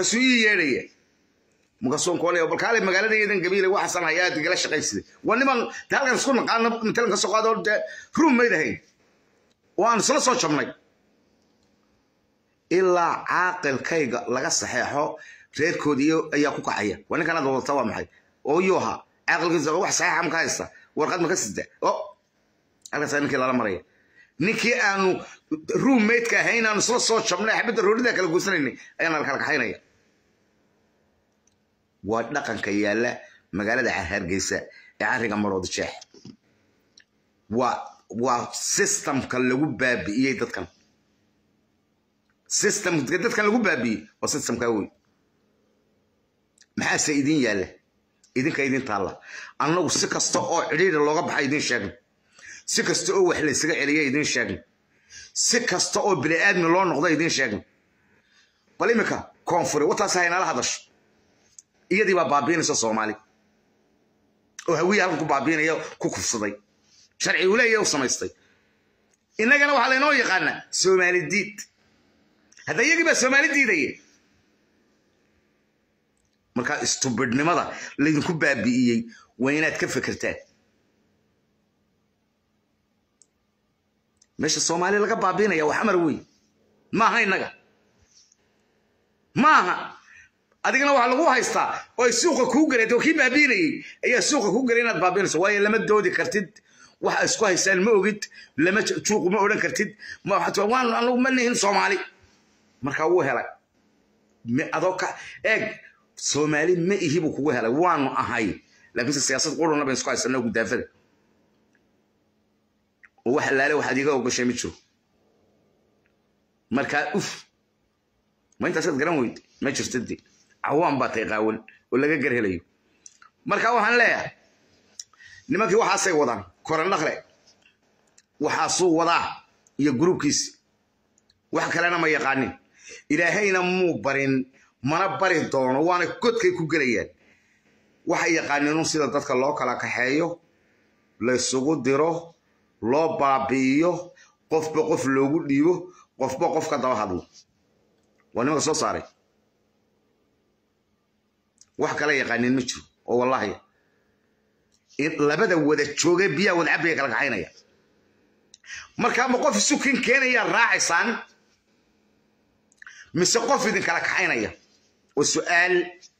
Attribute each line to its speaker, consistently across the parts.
Speaker 1: markaasuu ii yeedhaya markaasuu koolaya bal kaale magaaladaydan gabiile waxaasan hayaa igala shaqaysiday waa niman de halkan isku naqaano matalan ka soo qaado dee ruum mayd ahayn oo aan isla soo jabnay ilaa caaqilkayga laga saxeexo reerkoodii ayaa ku kacaya waa ninkan aad wadata waa maxay oo yuu ahaa caaqilkiisa wax saxeexa maka haysta warqad maka sida o halkaasaa ninkii lala maraya ninkii aanu ruummaydka ahayn aanu isla soo jabnay xabadda roorida kala guursanaynay ayaana la kala kaxaynaya waa dhaqanka yaalla magaalada hargeysa ee carriga maroodi jeex waa waa systemka lagu baabi'iyey dadkan systemka dadkan lagu baabi'iyey waa systemkaa wey maxaase idin yaalla idinka idin taalla annagu si kasta oo cidhiidha looga baxa idin sheegna si kasta oo wax laysaga celiya idin sheegna si kasta oo bini'aadmi loo noqdo idin sheegna bal iminka koonfuri wataas haynala hadasho iyadii baa baabiinaysa soomaali oo hawiya halkan ku baabiinaya ku kufsaday sharci uu leeyahay u samaystay innagana waxaa laynoo yaqaanaa soomaali diid hadda iyagii baa soomaali diidaya markaa istubidhnimada laydinku baabi'iyey waa inaad ka fekertaan meesha soomaali laga baabiinaya wax amar wey maaha innaga maaha adigana waxaa lagu haystaa oo ay suuqa kuu gareed oo kii baabiinayey ayaa suuqa kuu galay inaad baabiinayso waayo lama doodi kartid waxa isku haystaan ma ogid lama juuqu ma odhan kartid waan anagu ma nihin soomaali markaa wuu helay adoo ka eeg soomaali ma ihi buu kugu helay waanu ahay laakiinse siyaasad quruna bayn isku haysanaa gudaafada oo wax laale waxaad iga ogashay ma jiro markaa uf ma intaasaad garan weyd ma jirta de cawaan baa tay qaawan oo laga gar helayo marka waxaan leeyahay nimankii waxaasay wadaan korandhaqle waxaasuu wadaa iyo gruubkiisi wax kalena ma yaqaanin ilaahayna muu barin mana bari doono waana godkay ku gelayaan waxay yaqaaniinun sida dadka loo kala kaxeeyo laysugu diro loo baabi'iyo qofba qof loogu dhiibo qofba qof ka daba hadlo waa nimanka soo saaray wax kala yaqaaniin ma jiro oo wallaahi labada wada jooge biyaa wada cabbiga kala kaxaynaya markaa ma qof isukin keenayaa raacaysaan mise qof idin kala kaxaynaya waa su'aal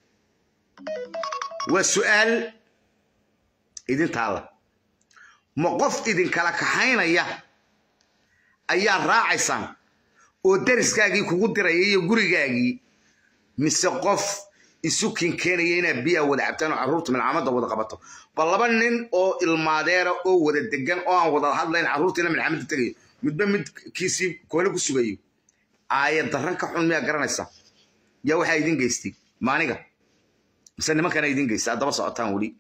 Speaker 1: waa su'aal idin taalla ma qof idin kala kaxaynaya ayaa raacaysaan oo dariskaagii kugu diraya iyo gurigaagii mise qof isu kinkeenaya inaad biyaa wada cabtaan oo carruurta milcamada wada qabato bal laba nin oo ilmaadeera oo wada degan oo aan wada hadlayn carruurtiina milcamada tegayo midba midkiisii koole ku sugayo aayad darran ka xun miyaa garanaysa yaa waxaa idin geystay maaniga mise nimankana idin geystay addaba socotaan weli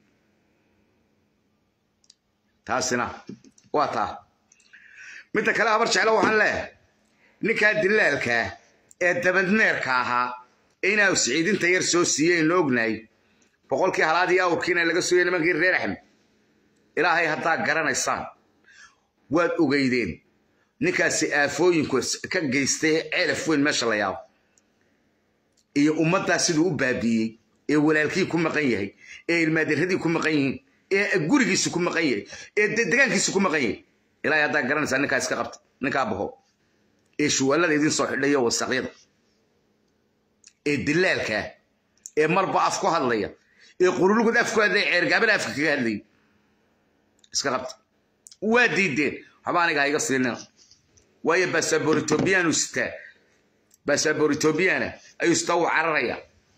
Speaker 1: taasina waa taa midda kale habar jeclo waxaan leeyahay ninkaa dilaalkaa ee dabadmeerka ahaa inaa siciidinta yar soo siiyeynu ognahay boqolkii halaadii awrkiina laga sooyay nimankii reer axmed ilaahay haddaa garanaysaan waad ogeydeen ninkaasi aafooyinku ka geystay ceelaf weyn meesha la yaabo iyo ummaddaa siduu u baabi'iyey ee walaalkii ku maqan yahay ee ilmaadirradii ku maqan yihiin ee gurigiisu ku maqan yahay ee degaankiisu ku maqan yahay ilaahay haddaa garanaysaa ninkaa iska qabta ninkaa baho ee shuwaalada idin soo xidhayo wasaqyada ee dilaalkaa ee marba af ku hadlaya ee qurulugud af ku hadlaya ceergaabana afka kaga hadlaya iska qabta waa diideen waxba aniga ha iga siinina waayo basaboor etobiyaanu sitaa basaboor etobiyana ayuu sitaa wuu cararayaa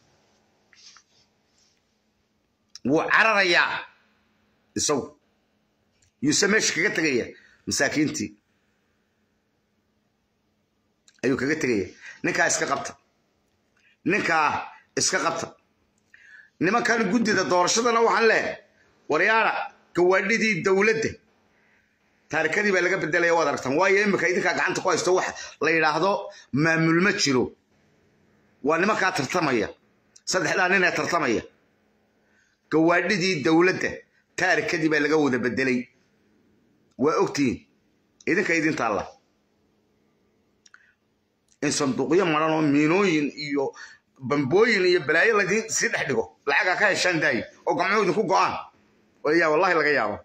Speaker 1: wuu cararayaa isagu yuuse meesha kaga tegaya masaakiintii ayuu kaga tegaya ninkaa iska qabta ninkaa iska qabta nimankan guddida doorashadana waxaan leehay waryaara gawaadhidii dowladda taarikadii baa laga bedelaya waad aragtaan waayo imika idinkaa gacanta ku haysto wax la yidhaahdo maamul ma jiro waa nimankaa tartamaya saddexdaa nin ee tartamaya gawaadhidii dowladda taarikadii baa laga wada bedelay waa ogtihiin idinka idin taalla in sanduuqyo maran oo miinooyin iyo bambooyin iyo balaayo ladii sii dhex dhigo lacagaa ka heshaan daayi oo gamcooda ku go'aan yaa wallahi laga yaabo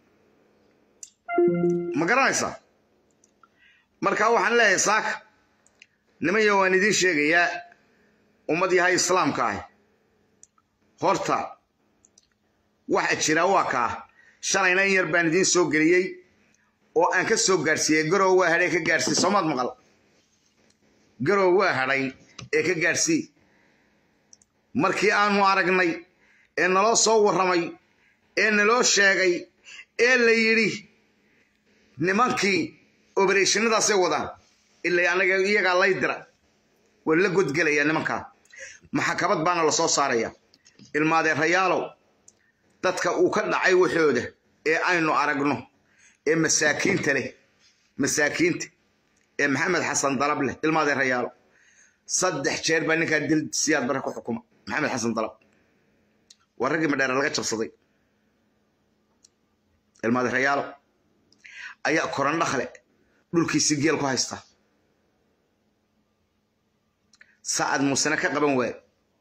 Speaker 1: ma garanaysaa marka waxaan leeyahay saaka nimanya waan idiin sheegayaa ummad yahay islaamka ah horta waxa jira waa kaa shalayna in yar baan idiin soo geliyey oo aan ka soo gaadhsiiyey garow waa hadhay ka gaadhsii soomaad maqal garow waa hadhay ee ka gaadhsii markii aanu aragnay ee naloo soo warramay ee naloo sheegay ee la yidhi nimankii obereshinadaasay wadaan ilaa anaga iyagaa lay dira waa la godgelaya nimankaa maxakabad baana la soo saaraya ilmaadeerayaalow dadka uu ka dhacay waxooda ee aynu aragno ee masaakiinta leh masaakiinta ee maxamed xasan dalab leh ilmaadeerayaalow saddex jeer baa ninkaa dil siyaad bare ku xukuma maxamed xasan dalab waa raggii madheere laga jabsaday ilmaadeerayaalow ayaa korandhakle dhulkiisi geel ku haysta sacad muusena ka qaban waaye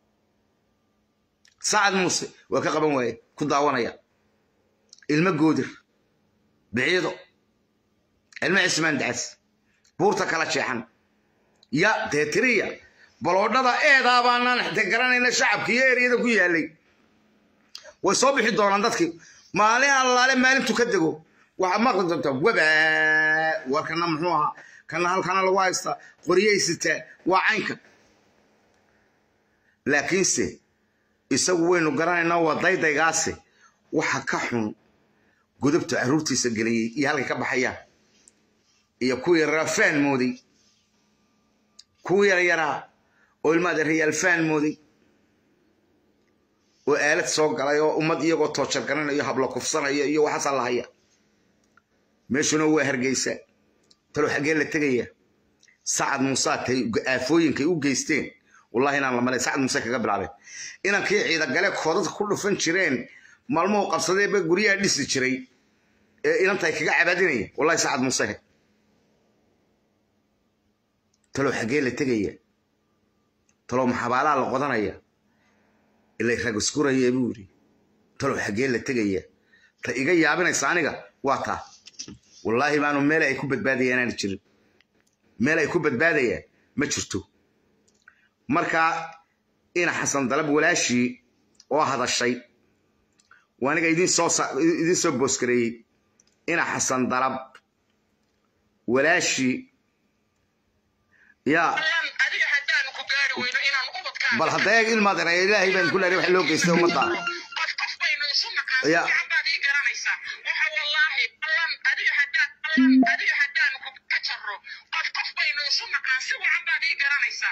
Speaker 1: sacad muuse waa ka qaban waaye ku daawanaya ilmo goodir biciido ilmo cismaan dacas buurta kala jeexan ya deetiriya baloodhada eedaa baanaan xite garanayna shacabka iyo eryada ku yaalay way soo bixi doonaan dadkii maalin allaale maalintu ka dego waxaad maqli doontaa waba war kana muxuu ahaa kana halkana lagu haystaa qoryay sitaa waa caynka laakiinse isagu waynu garanaynaa waa daydaygaase waxa ka xun godobta carruurtiisa geliyey iyo halkay ka baxayaan iyo kuwii yaraa faan mooday kuwii yaryaraa oo ilmaada rayaal faan mooday oo aalad soo galay oo ummad iyagoo toojar garanayo hablo kufsanaya iyo waxaasaa la haya meeshuna waa hargeysa talow xaggee la tegaya sacad muusaatay aafooyinkay u geysteen wallahi inaan la malay sacad muuse kaga bilaabeen inankii ciidagale koodadka ku dhufan jireen maalmuhu qabsadeeba guryaha dhisi jiray ee inantay kaga cabaadinaya wallahi sacad muuse he talow xaggee la tegaya talow maxabaalaha la qodanaya ilay rag iskuraya buu yidhi talow xaggee la tegaya ta iga yaabinaysa aniga waa taa wallaahi baanu meel ay ku badbaadayaan aan jirin meel ay ku badbaadayaan ma jirto marka ina xasan dalab walaashii oo hadashay waa aniga idiin soo idiin soo booskareeyey ina xasan dalab walaashii yaa bal hadda eeg ilmaad eraya ilaahay baan ku leeray wax loo geystay ummadda ya
Speaker 2: adiga haddaan ka jaro qof qof baynu isu naqaan si wacan baad ii garanaysaa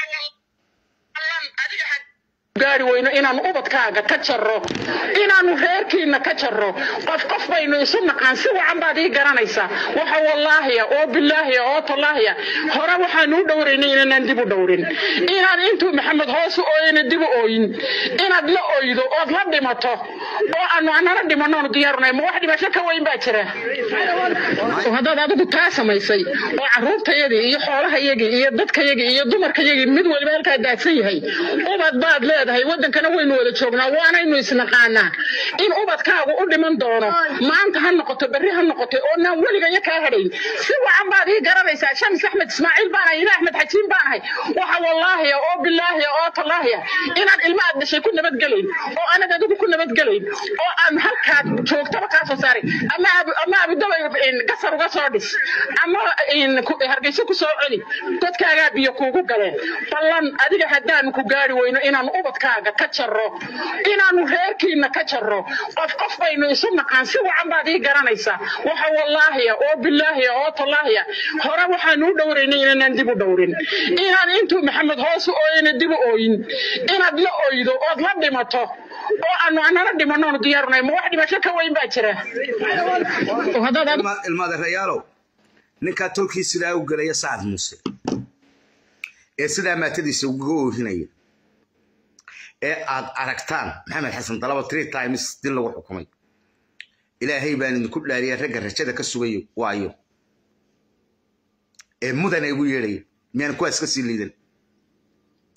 Speaker 2: waxa gaari weyno inaanu ubadkaaga ka jaro inaanu reerkiina ka jaro qof qof baynu isu naqaan si wacan baad ii garanaysaa waxa wallaahiya oo bilaahiya oo tallaahiya hore waxaanu u dhowraynay inanaan dib u dhowrin inaan intuu maxamed hoos u ooyana dib u ooyin inaad la oydo ood la dhimato oo aanu anala dhimanoonu diyaarunay ma wax dhimasho ka weyn baa jira haddaad adigu taa samaysay oo carruurtayadii iyo xoolahayagii iyo dadkayagii iyo dumarkayagii mid waliba halkaa daadsan yahay ubad baad leedahay wadankana waynu wada joognaa waanaynu isnaqaanaa in ubadkaagu u dhiman doono maanta ha noqoto berri ha noqoto oo naan weligaya kaa hadhayn si wacan baad ii garanaysaa shams axmed ismaaciil baan ahay ina axmed xajiin baan ahay waxa wallaahiya oo bilaahiya oo tallaahiya inaad ilma aad dhashay ku nabadgelayn oo anad adigu ku nabadgelayn oo aan halkaad joogtaba kaa soo saaray ama ama abudabay gasar uga soo dhis ama hargeyso ku soo celi dadkaagaa biyo kuugu galeen ballan adiga haddaanu ku gaari weyno inaanu ubadkaaga ka jaro inaanu reerkiina ka jaro qof qof baynu isu naqaan si wacan baad ii garanaysaa waxa wallaahiya oo bilaahiya oo tallaahiya hore waxaanu u dhowraynay inanaan dib u dhowrin inaan intuu maxamed hoos u ooyana dib u ooyin inaad la oydo ood la dhimato oo aanu anala dhimanoonu diyaarunay ma wax dhimasho ka weyn baa jira
Speaker 1: ilmaadeerayaalow ninkaa tolkii sidaa u gelaya sacad muuse ee sidaa maatadiisa uga oorinaya ee aad aragtaan maxamed xasan dalaba three times dil lagu xukumay ilaahay baan idinku dhaariya ragga rajada ka sugayo waayo ee mudana igu yeedhaya miyaan kuwaas ka sii liidan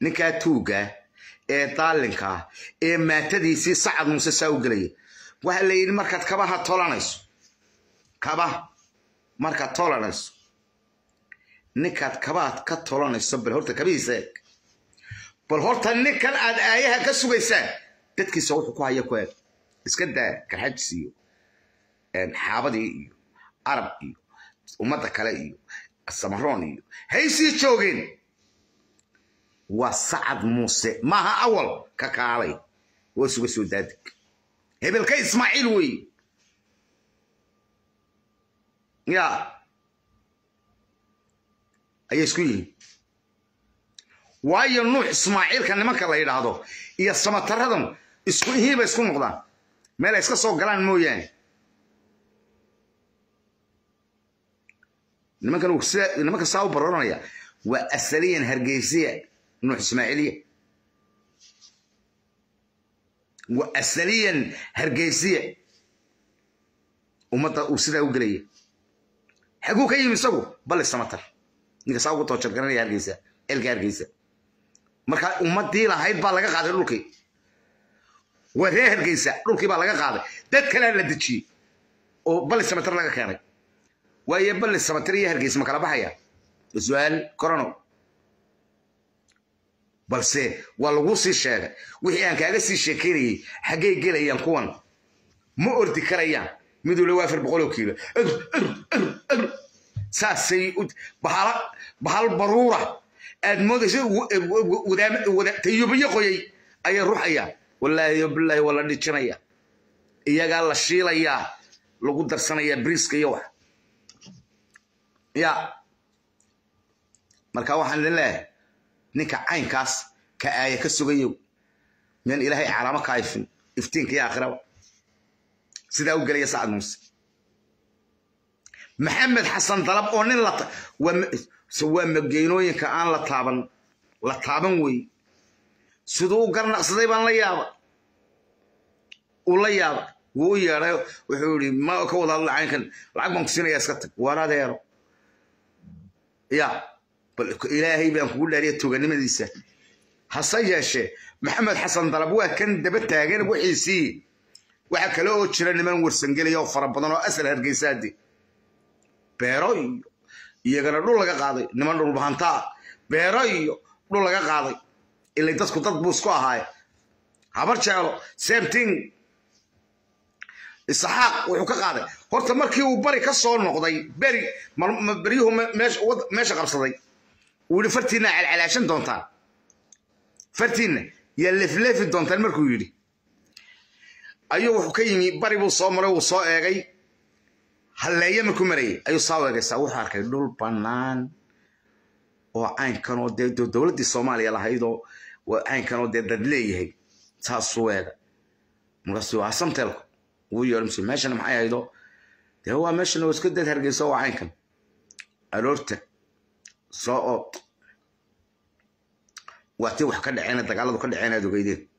Speaker 1: ninkaa tuugga ee daalinka ee maatadiisii sacad muuse saa u gelaya waxaa la yidhi markaad kabaha tolanayso kaba markaad tolanayso ninkaad kabaad ka tolanayso bal horta kabihiisa eeg bal horta ninkan aad aayaha ka sugaysaan dadkiisa wuxuu ku haya ku eeg iska daa garxajis iyo xaabadii iyo arab iyo ummadda kale iyo samaroon iyo haysii joogeen waa sacad muuse maaha awal ka kaalay waa suga soo daadig hebelka ismaaciil weeye ya ayay isku yihiin waayo nuux ismaaciilka nimanka la yidhaahdo iyo samataradan isku ihiiba isku noqdaan meel ay iska soo galaan mooyaane nimankan nimanka saa u baroranaya waa asaliyan hargeysiya nuux ismaaciiliya waa asaliyan hargeysiya ummadda uu sidaa u gelaya xaguu ka yimi isagu bali samatar ninka saa ugu toojar garanaya hargeysa elka hargeysa marka ummadii lahayd baa laga qaaday dhulkii waa reer hargeysa dhulkii baa laga qaaday dad kalea la dejiyey oo bali samatar laga keenay waayo bali samatar iyo hargeysa ma kala baxaya su-aal corono balse waa laguu sii sheegay wixii aan kaaga sii sheekaynayay xaggay gelayaan kuwan ma ordi karayaan miduu le waa afar boqoloo kiilo saasay bahal baruura aad moodaysa tayubiyo qoyay ayay ruxayaan wallaahi bilaahi waa la dhijinaya iyagaa la shiilayaa lagu darsanayaa briiska iyo wax ya marka waxaan idin leeyahay ninka caynkaas ka aaya ka sugayow miyaan ilaahay calaamo ka ifin iftiinka iyo aakhiraba sidaa u gelaya sacad muuse maxamed xasan dalab oo nin waa mageynooyinka aan la taaban la taaban wey siduu u garnaqsaday baan la yaaba uu la yaaba wuu u yeedhay wuxuu yidhi ma ka wada hadla caynkan lacag baan ku siinayaa iska tag waan adeero ya bal ilaahay baan kugu dhaariya tuuganimadiisa hase yeeshee maxamed xasan dalab waa kan daba taagan wixiisii waxaa kale oo jira niman warsangelaya oo fara badan oo asal hargeysaadi beero iyo iyagana dhul laga qaaday niman dhulbahantaa beero iyo dhul laga qaaday ilay dadku dad buu isku ahaaye habar jeelo same thing isxaaq wuxuu ka qaaday horta markii uu bari ka soo noqday beri beryuhu meesha qabsaday uu yidhi fartiinna calcalaashan doontaan fartiinna yaa lefleefi doontaan markuu yidhi ayuu wuxuu ka yimi bari buu soo maray wuu soo eegay halleeye markuu marayay ayuu saa u eegaysaa wuxuu arkay dhul bannaan oo caynkan oo dee dowladdii soomaaliya lahaydoo caynkan oo dee dad leeyahay saasuu eega markaasuu waa samteelku wuu yeedho mise meeshana maxay haydo dee waa meeshana waa iska dad hargeysa waa caynkan aroorta soo oo waa tii wax ka dhaceen dagaaladu ka dhaceen aad ogeydeen